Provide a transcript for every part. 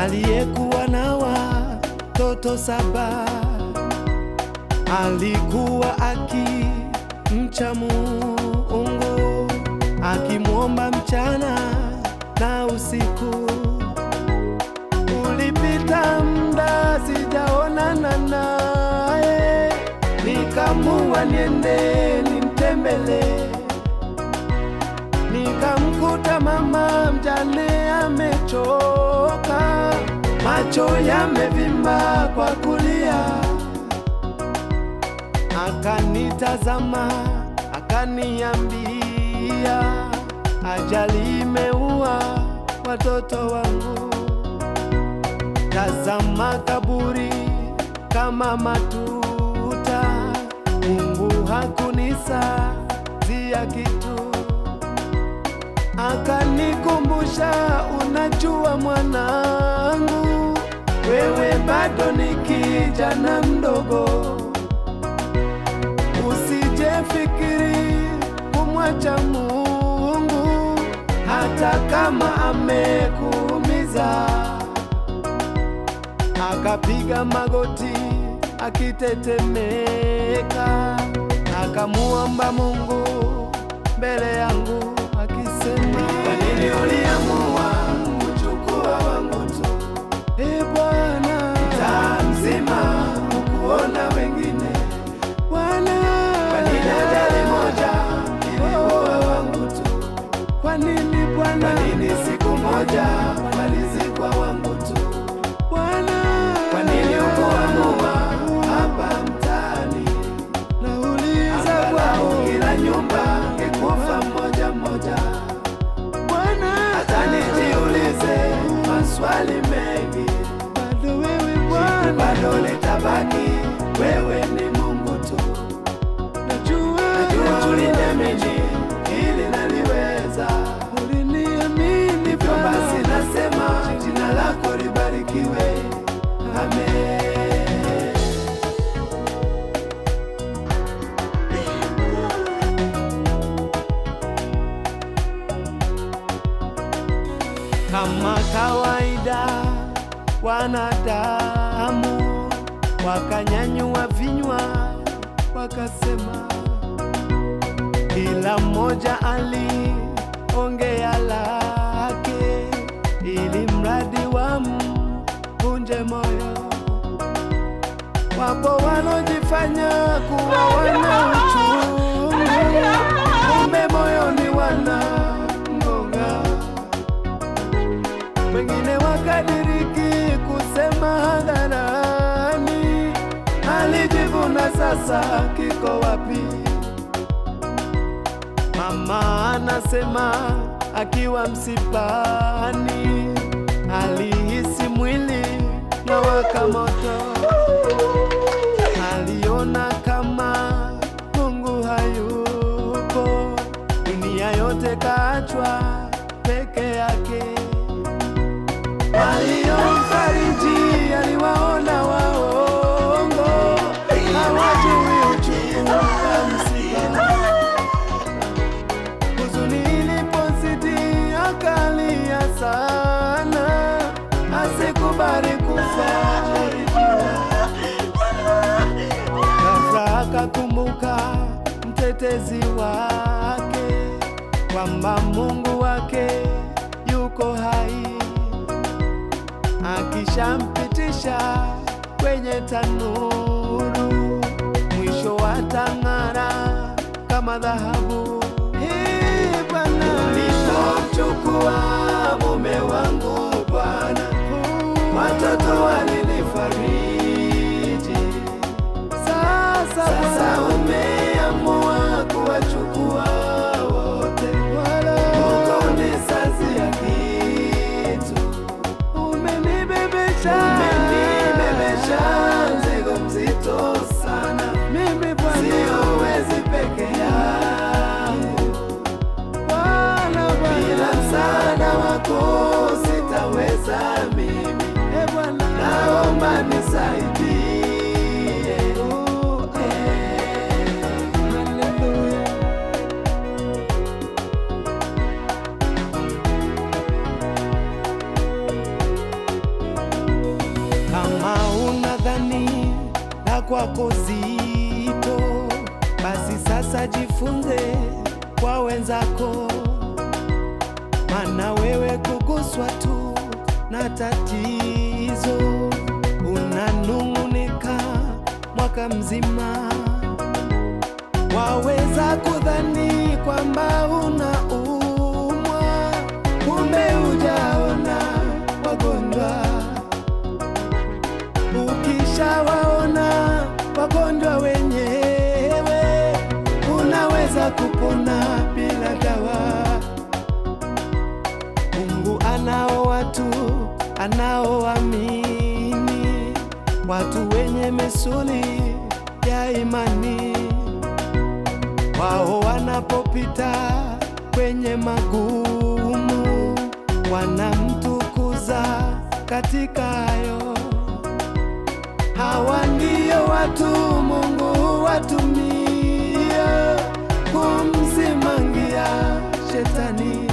aliyekuwa na watoto saba alikuwa akimcha Mungu akimwomba mchana na usiku. Ulipita muda sijaonana naye, nikamua niende nimtembelee nikamkuta mama mjane amechoka, macho yamevimba kwa kulia. Akanitazama akaniambia, ajali imeua watoto wangu. Tazama kaburi kama matuta, Mungu hakunisazia kitu akanikumbusha, unajua mwanangu, wewe bado ni kijana mdogo, usijefikiri kumwacha Mungu hata kama amekuumiza. Akapiga magoti akitetemeka, akamuomba Mungu mbele yangu akisema, kwa nini uliamua kuchukua wangu tu? E Bwana, mtaa mzima ukuona wengine Bwana, kwa nini ajali moja iliua wangu tu? Kwa nini Bwana, kwa nini siku moja walizikwa wangu tu? Bwana, kwa nini ukuamua hapa mtaani Nauliza Bwana, kila nyumba ngekufa mmoja mmoja. Bwana, hata nijiulize maswali mengi, bado wewe Bwana, bado litabaki wewe ni Mungu tu. Najua, najua uliniamini ili naliweza, uliniamini hivyo basi nasema jina lako libarikiwe. Amen. kama kawaida wanadamu wakanyanyua vinywa wakasema, kila mmoja aliongea lake, ili mradi wamvunje moyo. Wapo walojifanya kuwa wana uchungu, kumbe moyoni wana ngonga wengine wakadiriki kusema hadharani, alijivuna sasa kiko wapi? Mama anasema akiwa msipani, alihisi mwili na waka moto, aliona kama Mungu hayupo, dunia yote kaachwa peke yake waliomfariji aliwaona waongo, hawajui uchungu wa msiba. Huzuni ilipozidi akalia sana, asikubali kufa. Ghafla akakumbuka mtetezi wake, kwamba Mungu wake yuko hai akishampitisha kwenye tanuru, mwisho watang'ara kama dhahabu. Ee Bwana, ulipomchukua mume wangu Bwana, watoto walinifariji. Sasa, sasa umeamua kuwachukua wote, ukonisazia kitu umenibebesha umenibebesha mzigo mzito sana mimi Bwana siwezi peke yangu Bwana Bwana bila msaada wako sitaweza mimi e Bwana naomba nisaidie oh, eh. Hallelujah kwako zito, basi sasa jifunze kwa wenzako, maana wewe kuguswa tu na tatizo unanung'unika mwaka mzima, waweza kudhani kwamba unaumwa, kumbe hujaona wagonjwa. Ukishawaona wagonjwa wenyewe, unaweza kupona bila dawa. Mungu anao watu anaoamini, watu wenye misuli ya imani. Wao wanapopita kwenye magumu, wanamtukuza katika hayo. Hawa ndio watu Mungu watumia kumsimangia shetani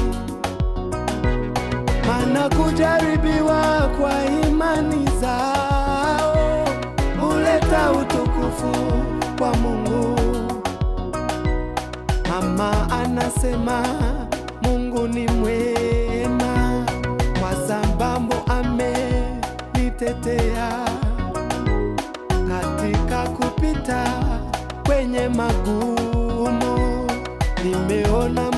maana kujaribiwa kwa imani zao huleta utukufu kwa Mungu. Mama anasema Mungu ni mwema kwa sababu amenitetea katika kupita kwenye magumu, nimeona